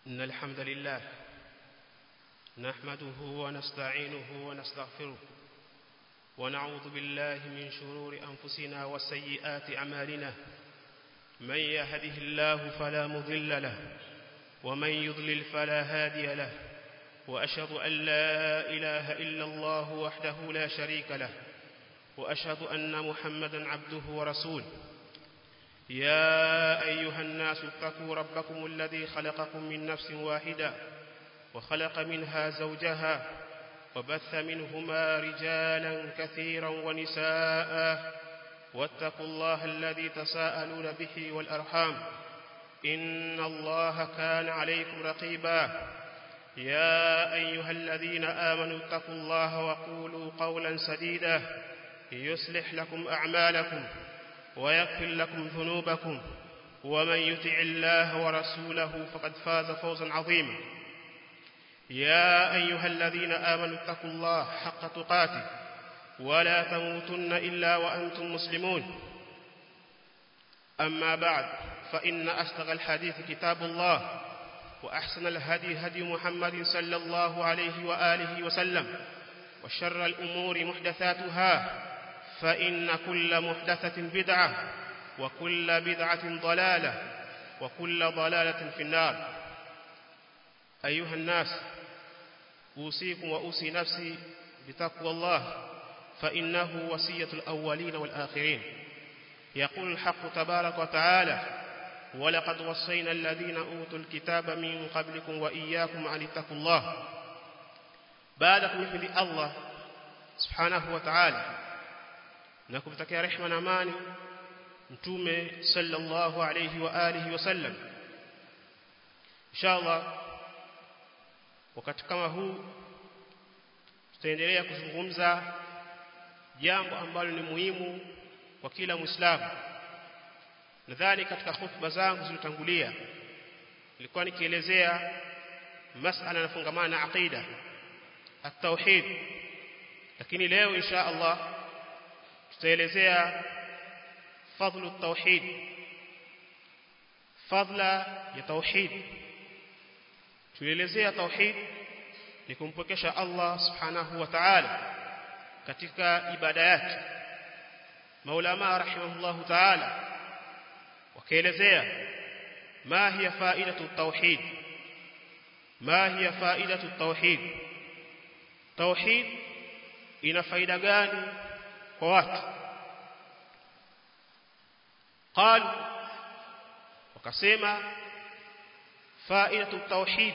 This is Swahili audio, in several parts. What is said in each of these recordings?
إن الحمد لله نحمده ونستعينه ونستغفره ونعوذ بالله من شرور أنفسنا وسيئات أعمالنا من يهده الله فلا مضل له ومن يضلل فلا هادي له وأشهد أن لا إله إلا الله وحده لا شريك له وأشهد أن محمدا عبده ورسوله يا أيها الناس اتقوا ربكم الذي خلقكم من نفس واحدة وخلق منها زوجها وبث منهما رجالا كثيرا ونساء واتقوا الله الذي تساءلون به والأرحام إن الله كان عليكم رقيبا يا أيها الذين آمنوا اتقوا الله وقولوا قولا سديدا يصلح لكم أعمالكم ويغفر لكم ذنوبكم ومن يطع الله ورسوله فقد فاز فوزا عظيما يا أيها الذين آمنوا اتقوا الله حق تقاته ولا تموتن إلا وأنتم مسلمون أما بعد فإن أصدق الحديث كتاب الله وأحسن الهدي هدي محمد صلى الله عليه وآله وسلم وشر الأمور محدثاتها فإن كل محدثة بدعة وكل بدعة ضلالة وكل ضلالة في النار أيها الناس أوصيكم وأوصي نفسي بتقوى الله فإنه وصية الأولين والآخرين يقول الحق تبارك وتعالى ولقد وصينا الذين أوتوا الكتاب من قبلكم وإياكم أن اتقوا الله بعدكم يحمد الله سبحانه وتعالى na kumtakia rehema na amani mtume sallallahu alayhi wa alihi wasallam inshallah wakati kama huu tutaendelea kuzungumza jambo ambalo ni muhimu kwa kila muislamu nadhani katika hutuba zangu zilizotangulia nilikuwa nikielezea masala yanafungamana na aqida at-tauhid lakini leo insha Allah tutaelezea fadhlu tauhid fadla ya tauhid tuelezea tauhid ni kumpokesha Allah subhanahu wa ta'ala katika ibada yake maulama rahimahullahu ta'ala wakaelezea ma hiya faidatu tauhid ma hiya faidatu tauhid tauhid ina faida gani kwa watu قال wakasema faidatu tauhid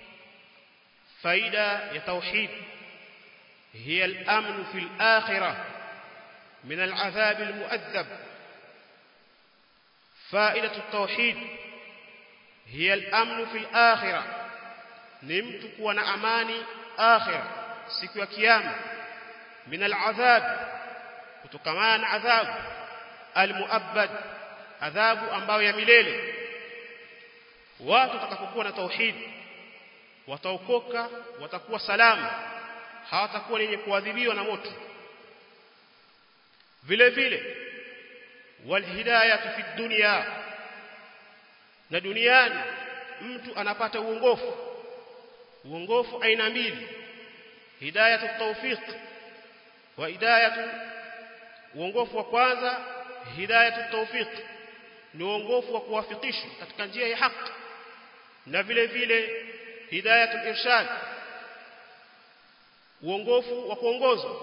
faida ya tauhid هي الامن في الاخره من العذاب المؤذب فائده التوحيد هي الامن في الاخره ni mtu kuwa na amani akhira siku ya kiyama min al'adhab kutokana na adhabu almuabbad adhabu ambayo ya milele watu watakapokuwa na tauhid wataokoka watakuwa salama hawatakuwa wenye kuadhibiwa na moto vile vile walhidayatu fi dunya na duniani mtu anapata uongofu uongofu aina mbili hidayatu tawfiq wa hidayatu uongofu wa kwanza hidayatu tawfiq ni uongofu wa kuwafikishwa katika njia ya haki na vile vile hidayatu irshad uongofu wa kuongozwa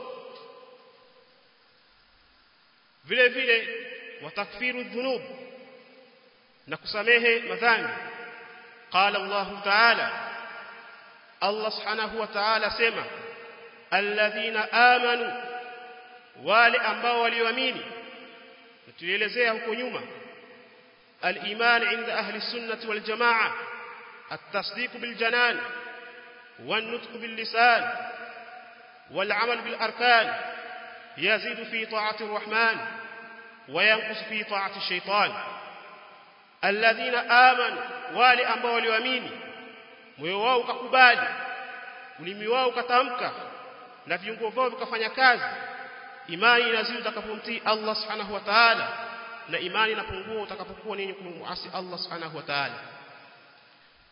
vile vile watakfiru dhunub na kusamehe madhambi qala Allah ta'ala Allah subhanahu wa ta'ala sema alladhina amanu wale ambao walioamini tulielezea huko nyuma al-iman inda ahli sunnati wal jamaa at-tasdiq bil janan wan-nutq bil lisan wal-amal bil arkan yazidu fi ta'ati ar-rahman wa yanqus fi ta'ati ash-shaytan alladhina amanu wale ambao walioamini moyo wao ukakubali ulimi wao ukatamka na viungo vyao vikafanya kazi imani inazidi utakapomtii Allah subhanahu wa ta'ala na imani inapungua utakapokuwa ninyi kumuasi Allah subhanahu wa ta'ala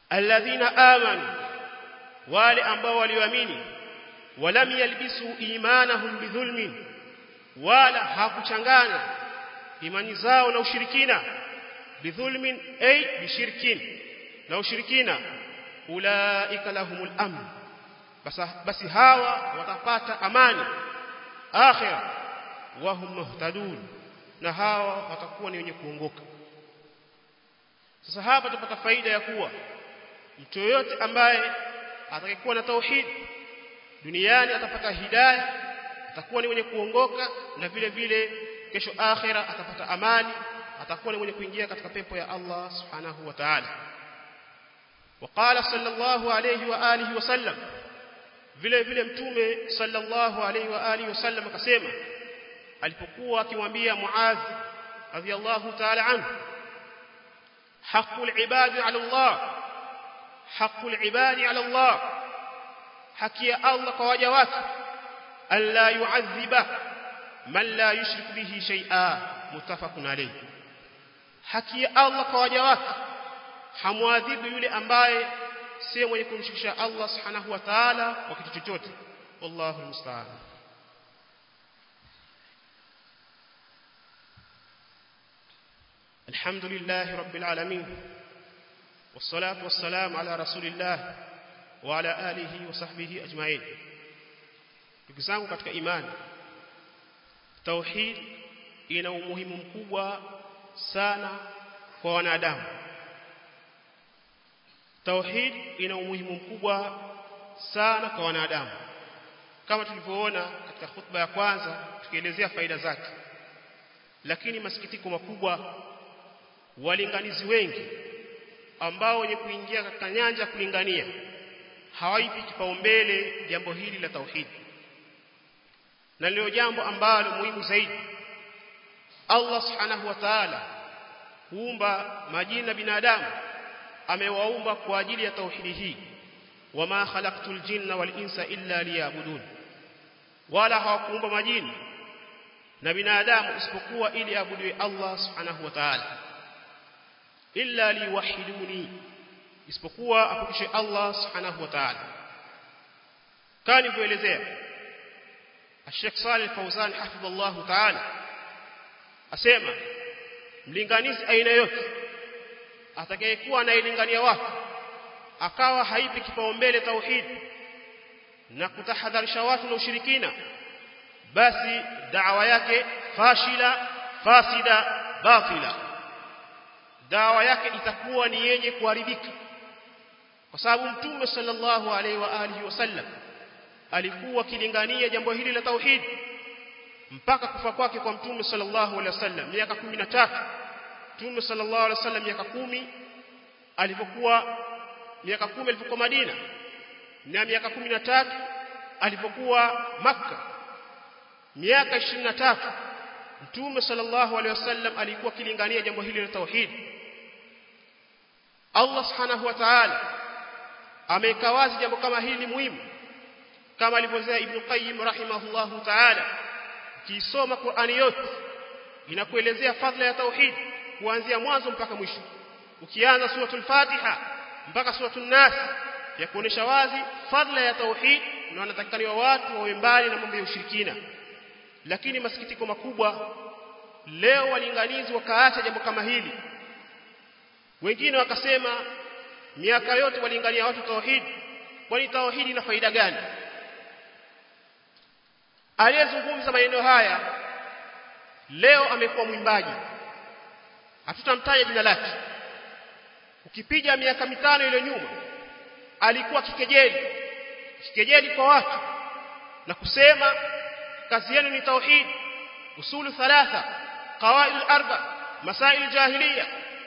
alladhina amanu wale ambao walioamini walam yalbisu imanahum bidhulmin wala hakuchanganya imani zao na ushirikina bidhulmin ay bishirkin na ushirikina ulaika lahumul amn basi hawa watapata amani akhira wa hum muhtadun na hawa watakuwa ni wenye kuongoka sasa hapa tupata faida ya kuwa mtu yoyote ambaye atakayekuwa na tauhid duniani atapata hidayah atakuwa ni mwenye kuongoka na vile vile kesho akhira atapata amani atakuwa ni mwenye kuingia katika pepo ya Allah subhanahu wa ta'ala وقال صلى الله عليه واله وسلم vile vile mtume sallallahu alaihi wa alihi wasallam akasema alipokuwa akimwambia Muadh radhiyallahu ta'ala anhu haqqul ibadi ala Allah haqqul ibadi ala Allah haki ya Allah kwa waja wake alla yu'adhiba man la yushrik bihi shay'a muttafaqun alayh haki ya Allah kwa waja wake hamwadhibu yule ambaye si mwenye kumshirikisha Allah subhanahu wa ta'ala kwa kitu chochote wallahu almusta'an الحمد لله رب العالمين والصلاة والسلام على رسول الله وعلى آله وصحبه أجمعين tukizangu katika imani tauhid ina umuhimu mkubwa sana kwa wanadamu tauhid ina umuhimu mkubwa sana kwa wanadamu kama tulivyoona katika khutba ya kwanza tukielezea faida zake lakini masikitiko makubwa walinganizi wengi ambao wenye kuingia katika nyanja ya kulingania hawaipi kipaumbele jambo hili la tauhid na leo jambo ambalo muhimu zaidi Allah subhanahu wa ta'ala huumba majina binadamu amewaumba kwa ajili ya tauhidi hii wama khalaqtul jinna wal insa illa liya'budun wala hawakuumba majini na binadamu isipokuwa ili abudiwe Allah subhanahu wa ta'ala illa liwahiduni isipokuwa apokeshe Allah subhanahu wa ta'ala kani kuelezea Sheikh Saleh Fauzan hafidhullah ta'ala asema mlinganizi aina yote atakayekuwa anailingania watu akawa haipi kipaumbele tauhid na kutahadharisha watu na ushirikina basi da'wa yake fashila fasida batila dawa yake itakuwa ni yenye kuharibika kwa sababu mtume sallallahu alaihi wa alihi wasallam alikuwa kilingania jambo hili la tauhid mpaka kufa kwake kwa mtume sallallahu alaihi wasallam miaka 13 mtume sallallahu alaihi wasallam miaka 10 alipokuwa miaka 10 alipokuwa Madina na miaka 13 alipokuwa Makka miaka 23 mtume sallallahu alaihi wasallam alikuwa kilingania jambo hili la tauhid Allah subhanahu wa ta'ala ameweka wazi jambo kama hili muhimu kama alivyosema Ibn Qayyim rahimahullahu ta'ala kisoma Qur'ani yote inakuelezea fadhila ya tauhid kuanzia mwanzo mpaka mwisho ukianza suratul Fatiha mpaka suratul Nas ya kuonesha wazi fadhila ya tauhid na wanatakikaniwa watu wawe mbali na mambo ya ushirikina lakini masikitiko makubwa leo walinganizi wakaacha jambo kama hili wengine wakasema miaka yote walingania watu tauhid kwani tauhid ina faida gani aliyezungumza maneno haya leo amekuwa mwimbaji hatutamtaja jina lake ukipiga miaka mitano ile nyuma alikuwa kikejeli kikejeli kwa watu na kusema kazi yenu ni tauhid usulu thalatha qawaid arba masail jahiliya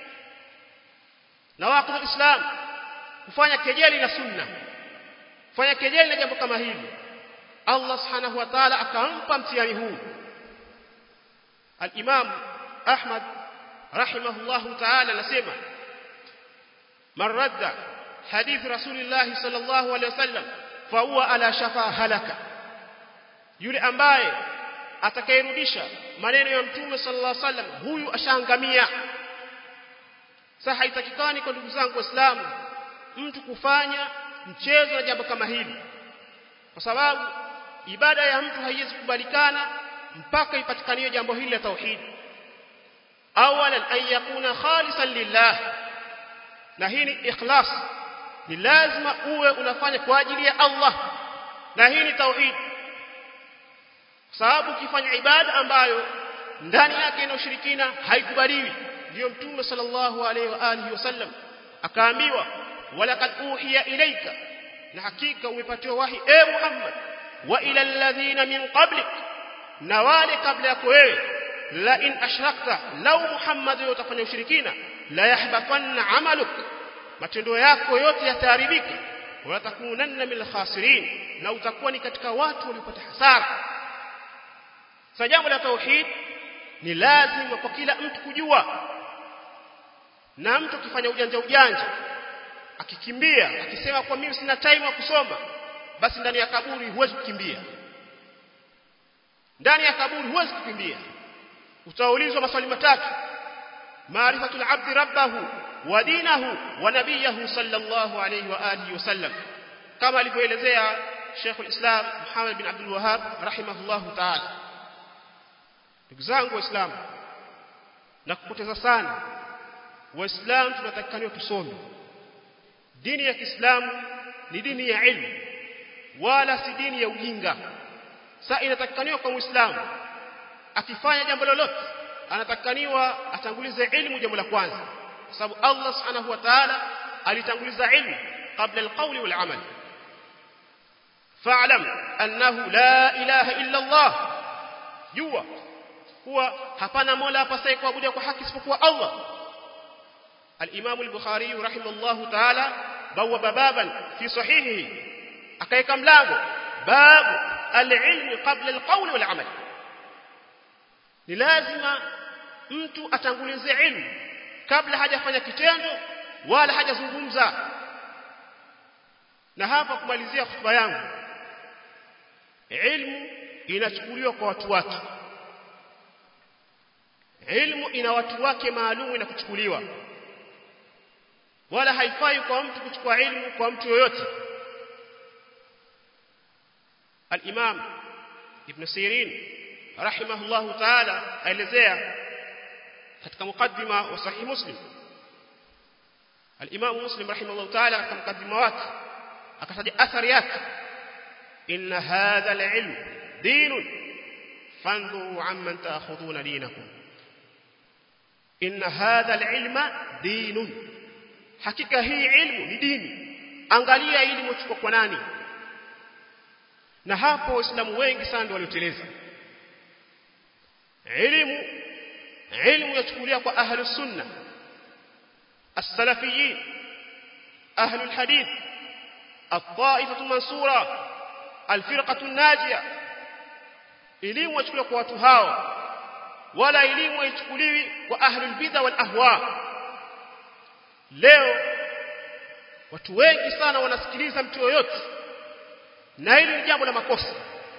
na waqt alislam kufanya kejeli na sunna kufanya kejeli na jambo kama hili Allah subhanahu wa ta'ala akampa mtihani huu al-Imam Ahmad rahimahullahu ta'ala anasema man radda hadith rasulillah sallallahu alayhi wasallam fa huwa ala shafa halaka yule ambaye atakayerudisha maneno ya mtume sallallahu alaihi wasallam huyu ashaangamia sasa haitakikani kwa ndugu zangu waislamu mtu kufanya mchezo na jambo kama hili kwa sababu ibada ya mtu haiwezi kubalikana mpaka ipatikanie jambo hili la tauhid awalan an yakuna khalisan lillah na hii ni ikhlas ni lazima uwe unafanya kwa ajili ya Allah na hii ni tauhid sababu ukifanya ibada ambayo ndani yake ina ushirikina haikubaliwi ndio mtume sallallahu alaihi wa alihi wasallam akaambiwa walaqad uhiya ilaika na hakika umepatiwa wahi e Muhammad wa ila alladhina min qablik na wale kabla yako wewe la in ashrakta law Muhammad utafanya ushirikina la yahbatanna amaluk matendo yako yote yataharibika wala takunanna min khasirin na utakuwa ni katika watu waliopata hasara sasa jambo la tauhid ni lazima kwa kila mtu kujua na mtu akifanya ujanja ujanja akikimbia akisema kwa mimi sina time ya kusoma basi ndani ya kaburi huwezi kukimbia ndani ya kaburi huwezi kukimbia utaulizwa maswali matatu maarifatul abdi rabbahu wa dinahu wa nabiyahu sallallahu alayhi wa alihi wasallam kama alivyoelezea Sheikh al-Islam Muhammad bin Abdul Wahhab rahimahullahu ta'ala ndugu zangu waislamu na kupoteza sana waislamu tunatakikaniwa tusome dini ya Kiislamu ni dini ya ilmu wala si dini ya ujinga sasa inatakikaniwa kwa muislamu akifanya jambo lolote anatakikaniwa atangulize ilmu jambo la kwanza kwa sababu Allah subhanahu wa ta'ala alitanguliza ilmu kabla alqawli wal amal fa'lam annahu la ilaha illa Allah jua kuwa hapana mola apasaye kuabudiwa kwa haki isipokuwa Allah الإمام البخاري رحمه الله تعالى بوب بابا في صحيحه أكيك ملاغو باب العلم قبل القول والعمل لازم mtu atangulize ilmu kabla hajafanya kitendo wala hajazungumza na hapa kumalizia hotuba yangu ilmu inachukuliwa kwa watu wake ilmu ina watu wake maalum na kuchukuliwa wala haifai kwa mtu kuchukua ilmu kwa mtu yoyote al-Imam Ibn Sirin rahimahullahu ta'ala aelezea katika mukaddima wa sahih Muslim al-Imam Muslim rahimahullahu ta'ala katika mukaddima wake akataja athari yake inna hadha al-ilm dinun fanduru amman ta'khuduna dinakum inna hadha al-ilma dinun hakika hii ilmu ni dini angalia elimu chukua kwa nani na hapo waislamu wengi sana ndio walioteleza elimu elimu yachukulia kwa ahlu sunna as-salafiyin ahlu al-hadith at-ta'ifatu mansura al-firqatu an-najiyah elimu yachukuliwa kwa watu hao wala elimu haichukuliwi kwa ahlu al-bid'a wal ahwa leo watu wengi sana wanasikiliza mtu yoyote na hili ni jambo la makosa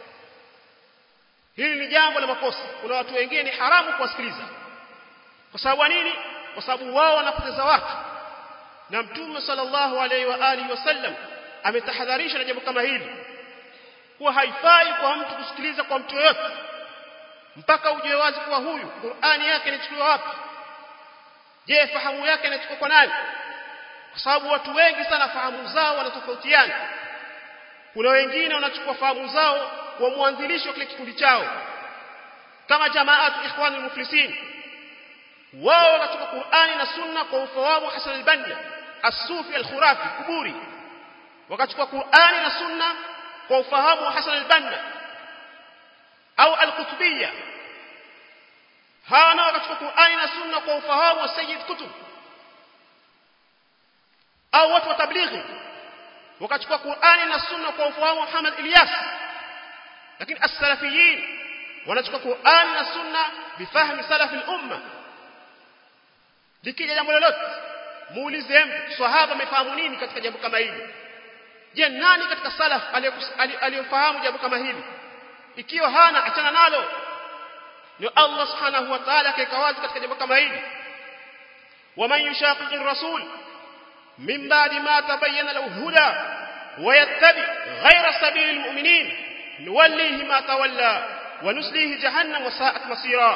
hili ni jambo la makosa kuna watu wengine ni haramu kuwasikiliza kwa sababu nini kwa sababu wao wanapoteza watu na mtume sallallahu alaihi wa alihi wasallam ametahadharisha na jambo kama hili kuwa haifai kwa mtu kusikiliza kwa mtu yoyote mpaka ujue wazi kuwa huyu Qur'ani yake inachukuliwa wapi je fahamu yake inachukua kwa nani kwa sababu watu wengi sana fahamu zao wanatofautiana kuna wengine wanachukua fahamu zao kwa mwanzilishi wa kile kikundi chao kama jamaatu ikhwan al-muflisin wao wanachukua Qur'ani na Sunna kwa ufahamu Hasan al-Banna as-Sufi al-Khurafi kuburi wakachukua Qur'ani na Sunna kwa ufahamu wa Hasan al-Banna au al-Qutbiyya hawa nao wakachukua Qur'ani na Sunna kwa ufahamu wa Sayyid Kutub au watu wa tablighi wakachukua Qur'ani na Sunna kwa ufahamu wa Muhammad Ilyas lakini as-salafiyin wanachukua Qur'ani na Sunna bifahmi salaf al-umma likija jambo lolote muulize mtu sahaba amefahamu nini katika jambo kama hili je nani katika salaf aliyofahamu jambo kama hili ikiwa hana achana nalo ni Allah subhanahu wa ta'ala akaeka wazi katika jambo kama hili waman yushaqiqi rasul min ba'di ma tabayyana lahu huda wa yattabi ghayra sabilil mu'minin nuwallihi ma tawalla wa nuslihi jahannam wa sa'at masira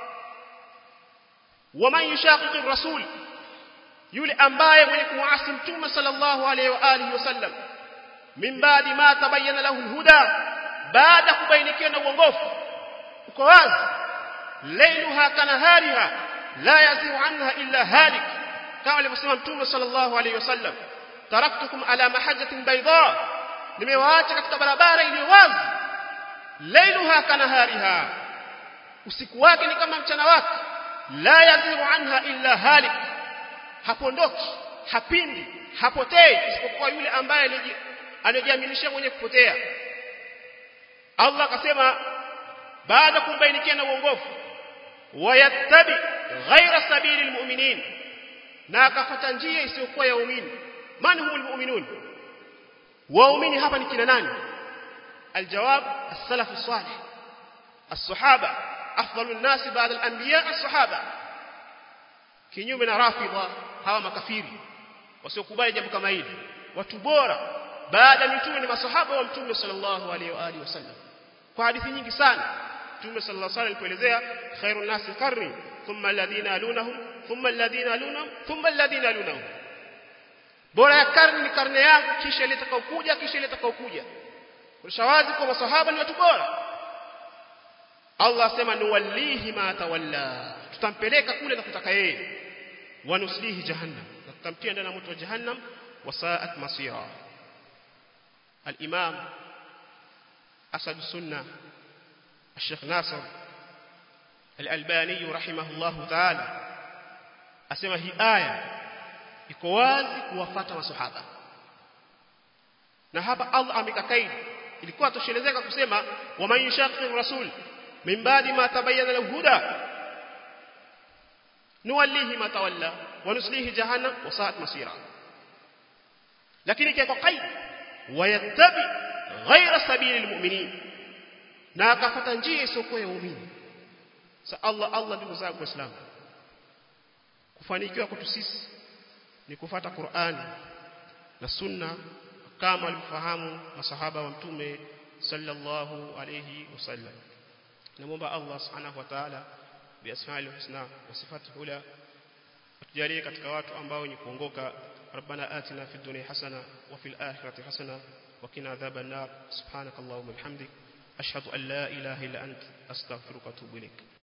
wa man yushaqiqi ar-rasul yule ambaye mwenye kumwasi mtume sallallahu alayhi wa alihi wasallam min ba'di ma tabayyana lahu huda baada kubainikiwa na uongofu uko wazi lailuha kanahariha la yaziu anha illa halik kama alivyosema mtume sallallahu alayhi wasallam taraktukum ala mahajjatin bayda nimewaacha katika barabara iliyo wazi lailuha kanahariha usiku wake ni kama mchana wake la yaziu anha illa halik hapondoki hapindi hapotei isipokuwa yule ambaye anajiaminisha mwenye kupotea Allah akasema baada kumbainikia na uongofu wayattabi ghaira sabili almu'minin na akafuata njia isiyokuwa ya waumini man humul mu'minun waumini hapa ni kina nani aljawab as-salaf as-salih as-sahaba afdalun nas ba'da al-anbiya as-sahaba kinyume na rafidha hawa makafiri wasiokubali jambo kama hili watu bora baada mitume ni masahaba wa mtume sallallahu alaihi wa alihi wasallam kwa hadithi nyingi sana mtume sallallahu alaihi wasallam alipoelezea khairun nasi qarni thumma alladhina alunahum thumma alladhina alunahum thumma alladhina alunahum bora ya karni ni karne yangu kisha ile itakayokuja kisha ile itakayokuja ulishawazi kwa masahaba ni watu bora Allah asema nuwallihi ma tawalla tutampeleka kule na kutaka yeye wanuslihi jahannam na tutamtia ndani ya moto wa jahannam wasaat masira الإمام أسد السنة الشيخ ناصر الألباني رحمه الله تعالى أسمى هي آية iko wazi kuwafata masahaba na hapa Allah amekakaidi ilikuwa toshelezeka kusema wa man yushaqqi rasul min ba'di ma tabayyana lahu huda nuwallihi ma tawalla wa nuslihi jahannam wa sa'at masira lakini kwa qaid wayattabi ghaira sabili almu'minin na akafata njia isiyokuwa ya waumini sa Allah Allah ndugu zangu waislamu kufanikiwa kwetu sisi ni kufata Qur'ani na sunna kama walivyofahamu masahaba wa mtume sallallahu alayhi wasallam namuomba Allah subhanahu wa ta'ala biasma'ihi husna wa sifatihi ula atujalie katika watu ambao ni kuongoka ربنا آتنا في الدنيا حسنة وفي الآخرة حسنة وقنا عذاب النار سبحانك اللهم وبحمدك أشهد أن لا إله إلا أنت أستغفرك وأتوب إليك